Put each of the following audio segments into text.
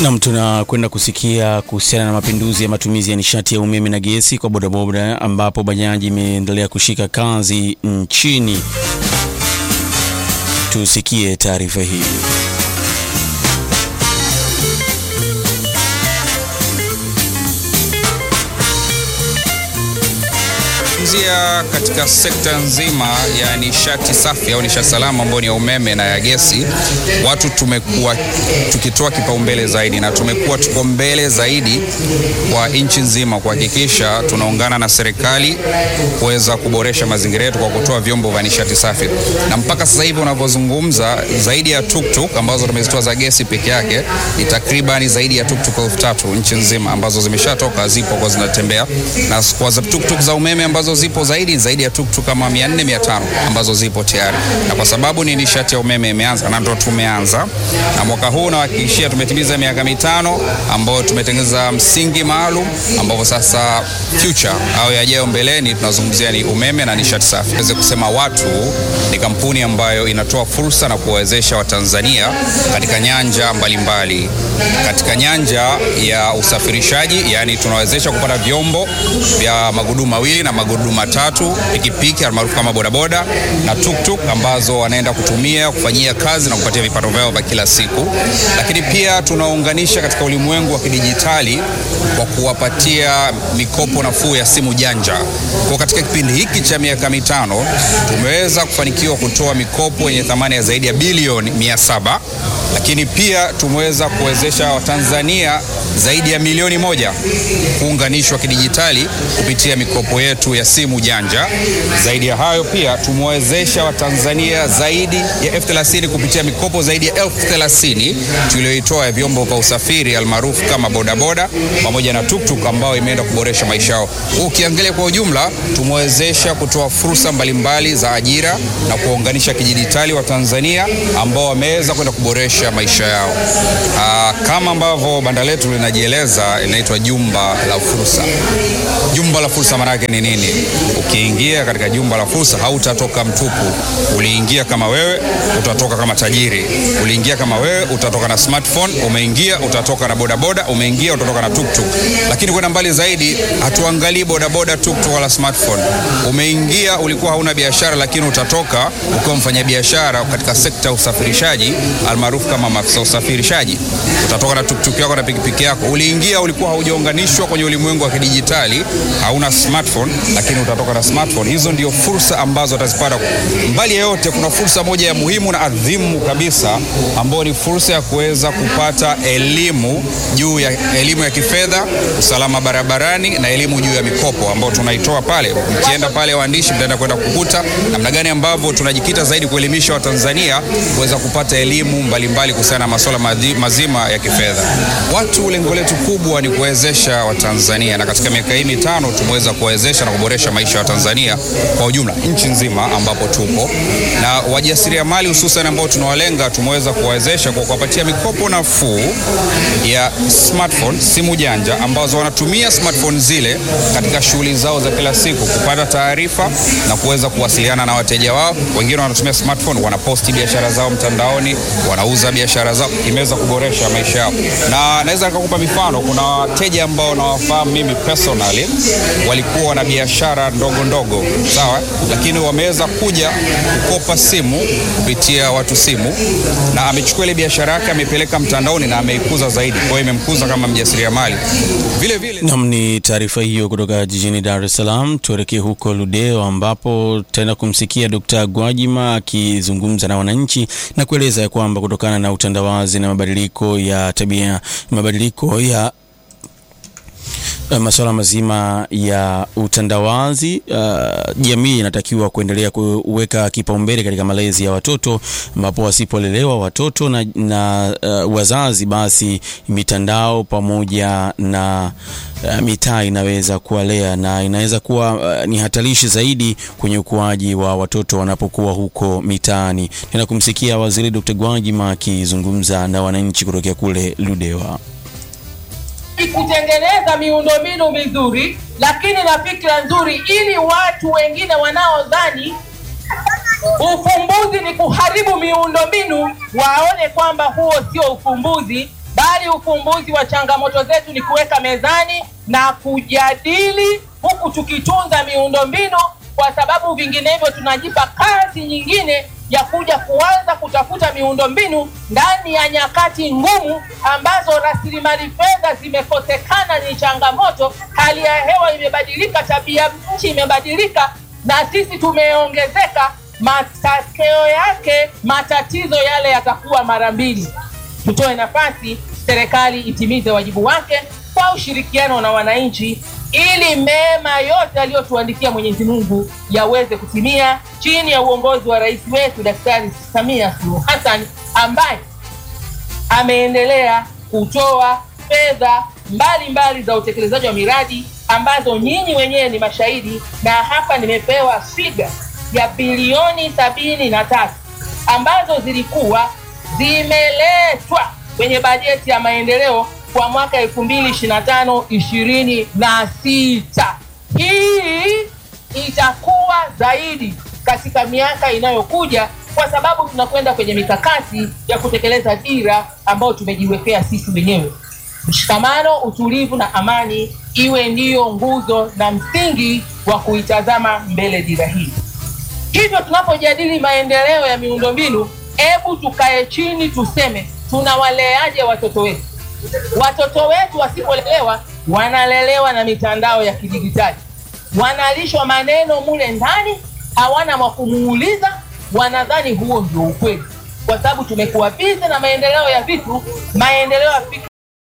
Nam, tunakwenda kusikia kuhusiana na mapinduzi ya matumizi ya nishati ya umeme na gesi kwa bodaboda, ambapo bajaji imeendelea kushika kazi nchini. Tusikie taarifa hii. Zia katika sekta nzima ya nishati safi au nishati salama ambayo ni ya umeme na ya gesi, watu tumekuwa tukitoa kipaumbele zaidi na tumekuwa tuko mbele zaidi kwa nchi nzima kuhakikisha tunaungana na serikali kuweza kuboresha mazingira yetu kwa kutoa vyombo vya nishati safi, na mpaka sasa hivi unavyozungumza, zaidi ya tuktuk ambazo tumezitoa za gesi peke yake ni takribani zaidi ya tuktuk elfu tatu nchi nzima ambazo zimeshatoka zipo kwa zinatembea, na kwa za tuktuk za umeme ambazo zipo zaidi zaidi ya tuktuk kama 400 500 ambazo zipo tayari, na kwa sababu ni nishati ya umeme imeanza na ndo tumeanza na mwaka huu nawahakikishia tumetimiza miaka mitano ambayo tumetengeneza msingi maalum ambapo sasa future au yajayo mbeleni tunazungumzia ni umeme na nishati safi. Naweza kusema watu ni kampuni ambayo inatoa fursa na kuwawezesha Watanzania katika nyanja mbalimbali mbali. Katika nyanja ya usafirishaji, yani tunawezesha kupata vyombo vya magurudumu mawili na magurudumu matatu, pikipiki almaarufu kama bodaboda na tuktuk ambazo wanaenda kutumia kufanyia kazi na kupatia vipato vyao vya kila siku, lakini pia tunaunganisha katika ulimwengu wa kidijitali kwa kuwapatia mikopo nafuu ya simu janja. Kwa katika kipindi hiki cha miaka mitano tumeweza kufanikiwa kutoa mikopo yenye thamani ya zaidi ya bilioni mia saba lakini pia tumeweza kuwezesha Watanzania zaidi ya milioni moja kuunganishwa kidijitali kupitia mikopo yetu ya simu janja. Zaidi ya hayo pia tumewezesha Watanzania zaidi ya elfu thelathini kupitia mikopo zaidi ya elfu thelathini tulioitoa ya vyombo vya usafiri almaarufu kama bodaboda pamoja na tuktuk ambao imeenda kuboresha maisha yao. Ukiangalia kwa ujumla, tumewezesha kutoa fursa mbalimbali za ajira na kuwaunganisha kidijitali wa Tanzania ambao wameweza kwenda kuboresha maisha yao. Aa, kama ambavyo banda letu linajieleza inaitwa jumba la fursa. Jumba la fursa maana yake ni nini? Ukiingia katika jumba la fursa hautatoka mtupu. Uliingia kama wewe, utatoka kama tajiri. Uliingia kama wewe, utatoka na smartphone. Umeingia, utatoka na bodaboda. Umeingia, utatoka na tuktuk. Lakini kwenda mbali zaidi, hatuangalii bodaboda, tuktuk wala smartphone. Umeingia, ulikuwa hauna biashara, lakini utatoka ukiwa mfanya biashara katika sekta ya usafirishaji almaarufu kama maafisa usafirishaji. Utatoka na tuktuk yako na pikipiki yako. Uliingia, ulikuwa haujaunganishwa kwenye ulimwengu wa kidijitali, hauna smartphone, lakini utatoka na smartphone. Hizo ndio fursa ambazo utazipata. Mbali ya yote, kuna fursa moja ya muhimu na adhimu kabisa, ambayo ni fursa ya kuweza kupata elimu juu ya elimu ya kifedha, usalama barabarani na elimu juu ya mikopo ambayo tunaitoa pale. Mkienda pale, waandishi, mtaenda kwenda kukuta namna gani ambavyo tunajikita zaidi kuelimisha Watanzania kuweza kupata elimu mbalimbali kuhusiana na masuala mazima ya kifedha. Watu, lengo letu kubwa ni kuwezesha Watanzania, na katika miaka hii mitano tumeweza kuwezesha na kuboresha maisha ya Watanzania kwa ujumla nchi nzima ambapo tupo na wajasiriamali hususan ambao tunawalenga, tumeweza kuwawezesha kwa kuwapatia mikopo nafuu ya smartphone, simu janja ambazo wanatumia smartphone zile katika shughuli zao za kila siku kupata taarifa na kuweza kuwasiliana na wateja wao. Wengine wanatumia smartphone, wanaposti biashara zao mtandaoni, wanauza biashara zao, imeweza kuboresha maisha yao, na naweza nikakupa mifano. Kuna wateja ambao nawafahamu mimi personally, walikuwa na biashara ndogo ndogo, sawa, lakini wameweza kuja kukopa simu kupitia watu simu, na amechukua ile biashara yake amepeleka mtandaoni na ameikuza zaidi, kwa hiyo imemkuza kama mjasiriamali vile vile. Nam, ni taarifa hiyo kutoka jijini Dar es Salaam. Tuelekee huko Ludewa ambapo tena kumsikia Dkt. Gwajima akizungumza na wananchi na kueleza ya kwamba kutokana na utandawazi na mabadiliko ya tabia, mabadiliko ya masuala mazima ya utandawazi, uh, jamii inatakiwa kuendelea kuweka kipaumbele katika malezi ya watoto, ambapo wasipolelewa watoto na, na uh, wazazi, basi mitandao pamoja na uh, mitaa inaweza kuwalea na inaweza kuwa uh, ni hatarishi zaidi kwenye ukuaji wa watoto wanapokuwa huko mitaani. Tena kumsikia Waziri Dr. Gwajima akizungumza na wananchi kutokea kule Ludewa kutengeneza miundombinu mizuri lakini na fikra nzuri, ili watu wengine wanaodhani ufumbuzi ni kuharibu miundombinu waone kwamba huo sio ufumbuzi, bali ufumbuzi wa changamoto zetu ni kuweka mezani na kujadili, huku tukitunza miundombinu, kwa sababu vinginevyo tunajipa kazi nyingine ya kuja kuanza kutafuta miundombinu ndani ya nyakati ngumu ambazo rasilimali fedha zimekosekana. Ni changamoto, hali ya hewa imebadilika, tabia nchi imebadilika, na sisi tumeongezeka. Matokeo yake matatizo yale yatakuwa mara mbili. Tutoe nafasi serikali itimize wajibu wake kwa ushirikiano na wananchi, ili mema yote aliyotuandikia Mwenyezi Mungu yaweze kutimia chini ya uongozi wa rais wetu Daktari Samia Suluhu Hassan ambaye ameendelea kutoa fedha mbalimbali za utekelezaji wa miradi ambazo nyinyi wenyewe ni mashahidi, na hapa nimepewa figa ya bilioni sabini na tatu ambazo zilikuwa zimeletwa kwenye bajeti ya maendeleo kwa mwaka elfu mbili ishirini na tano ishirini na sita. Hii itakuwa zaidi katika miaka inayokuja kwa sababu tunakwenda kwenye mikakati ya kutekeleza dira ambayo tumejiwekea sisi wenyewe. Mshikamano, utulivu na amani iwe ndiyo nguzo na msingi wa kuitazama mbele dira hii. Hivyo tunapojadili maendeleo ya miundombinu, hebu tukae chini tuseme tunawaleaje watoto wetu. Watoto wetu wasipolelewa, wanalelewa na mitandao ya kidijitali, wanalishwa maneno mule ndani, hawana wa kumuuliza, wanadhani huo ndio ukweli, kwa sababu tumekuwa bize na maendeleo ya vitu, maendeleo ya fikra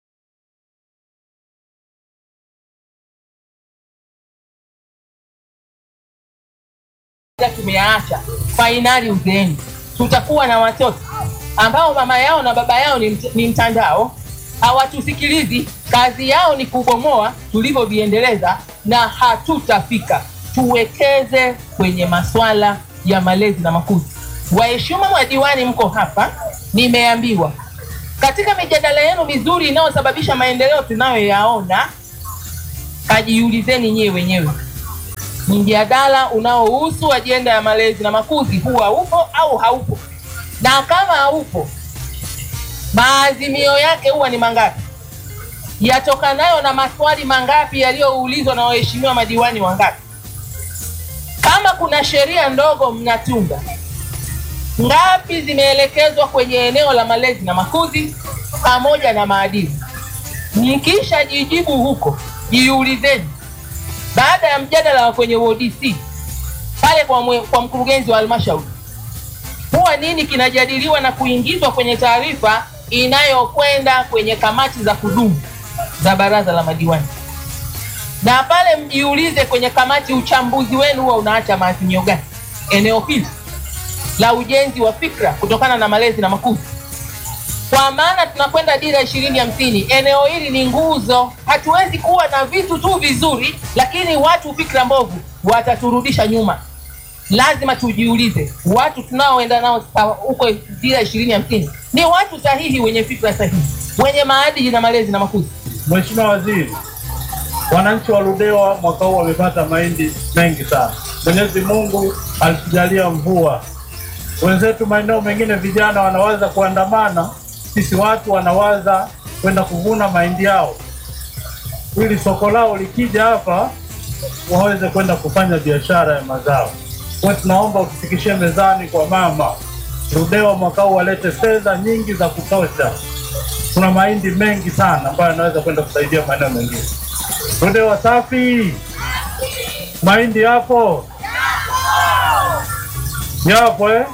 tumeyaacha fainali uzeeni. Tutakuwa na watoto ambao mama yao na baba yao ni, mt ni mtandao, hawatusikilizi. Kazi yao ni kubomoa tulivyoviendeleza, na hatutafika. Tuwekeze kwenye maswala ya malezi na makuzi. Waheshimiwa madiwani, mko hapa, nimeambiwa katika mijadala yenu mizuri inayosababisha maendeleo tunayoyaona, kajiulizeni nyewe wenyewe mjadala unaohusu ajenda ya malezi na makuzi huwa upo au haupo? Na kama haupo, maazimio yake huwa ni mangapi? Yatokanayo na maswali mangapi yaliyoulizwa na waheshimiwa madiwani wangapi? Kama kuna sheria ndogo mnatunga, ngapi zimeelekezwa kwenye eneo la malezi na makuzi pamoja na maadili? Mkisha jijibu huko, jiulizeni baada ya mjadala wa kwenye ODC pale kwa, mwe, kwa mkurugenzi wa halmashauri huwa nini kinajadiliwa na kuingizwa kwenye taarifa inayokwenda kwenye kamati za kudumu za baraza la madiwani, na pale mjiulize kwenye kamati, uchambuzi wenu huwa unaacha maazimio gani eneo hili la ujenzi wa fikra kutokana na malezi na makuzi kwa maana tunakwenda dira ishirini hamsini. Eneo hili ni nguzo. Hatuwezi kuwa na vitu tu vizuri, lakini watu fikra mbovu wataturudisha nyuma. Lazima tujiulize, watu tunaoenda nao huko dira ishirini hamsini ni watu sahihi, wenye fikra sahihi, wenye maadili na malezi na makuzi. Mheshimiwa Waziri, wananchi wa Ludewa mwaka huu wamepata mahindi mengi sana. Mwenyezi Mungu alitujalia mvua. Wenzetu maeneo mengine vijana wanawaza kuandamana sisi watu wanawaza kwenda kuvuna mahindi yao ili soko lao likija hapa waweze kwenda kufanya biashara ya mazao. Kwa tunaomba utufikishie mezani kwa mama Ludewa mwaka huu walete fedha nyingi za kutosha. Kuna mahindi mengi sana ambayo yanaweza kwenda kusaidia maeneo mengine. Ludewa safi, mahindi yapo yapo eh?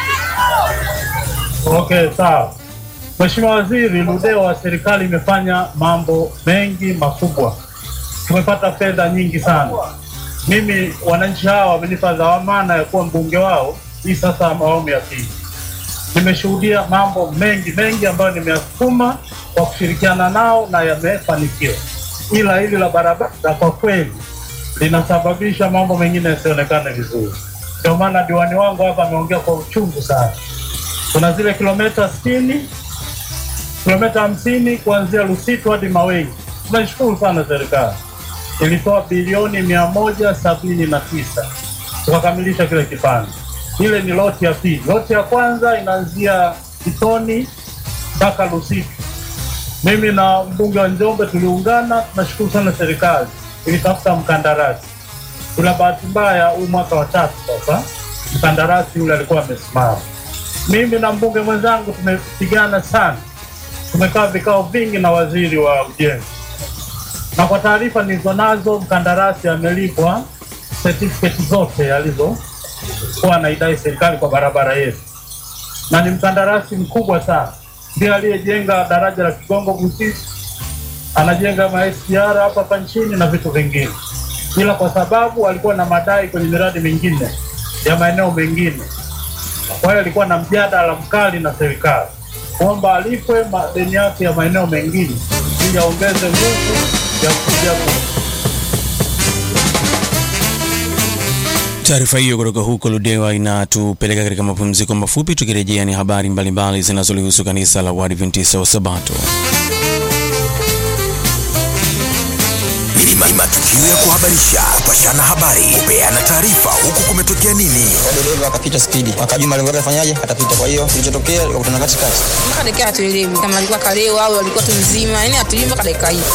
Okay, sawa. Mheshimiwa Waziri, Ludewa serikali imefanya mambo mengi makubwa, tumepata fedha nyingi sana. Mimi wananchi hawa wamenipa dhamana ya kuwa mbunge wao, hii sasa awamu ya pili. Nimeshuhudia mambo mengi mengi ambayo nimeyasukuma kwa kushirikiana nao na yamefanikiwa, ila hili la barabara kwa kweli linasababisha mambo mengine yasionekane vizuri. Ndio maana diwani wangu hapa ameongea kwa uchungu sana. Kuna zile kilomita sitini kilomita hamsini kuanzia Lusitu hadi Mawengi. Tunashukuru sana serikali, ilitoa bilioni mia moja sabini na tisa tukakamilisha kile kipande. Ile ni loti ya pili. Loti ya kwanza inaanzia Kitoni mpaka Lusitu, Mimi na mbunge wa Njombe tuliungana, tunashukuru sana serikali ilitafuta mkandarasi. Kuna bahati mbaya, huu mwaka wa tatu sasa mkandarasi yule alikuwa amesimama. Mimi na mbunge mwenzangu tumepigana sana, tumekaa vikao vingi na waziri wa ujenzi, na kwa taarifa nilizo nazo mkandarasi amelipwa certificate zote alizokuwa anaidai serikali kwa barabara yetu, na ni mkandarasi mkubwa sana, ndiye aliyejenga daraja la Kigongo Busisi, anajenga ma SGR hapa hapa nchini na vitu vingine, ila kwa sababu alikuwa na madai kwenye miradi mingine ya maeneo mengine, kwa hiyo alikuwa na mjadala mkali na serikali kwamba alipwe madeni yake ya maeneo mengine ili aongeze nguvu ya kuja ku Taarifa hiyo kutoka huko Ludewa inatupeleka katika mapumziko mafupi. Tukirejea ni habari mbalimbali zinazolihusu kanisa la Waadventista wa Sabato. Ni matukio ya kuhabarisha, kupashana habari, kupeana taarifa, huku kumetokea nini. dereva akapita spidi, akajua malengo yake afanyaje, atapita. Kwa hiyo kilichotokea, wakutana katikati. mpaka dakika hatuelewi kama alikuwa kalewa au alikuwa tu mzima, yani hatujui mpaka dakika hii.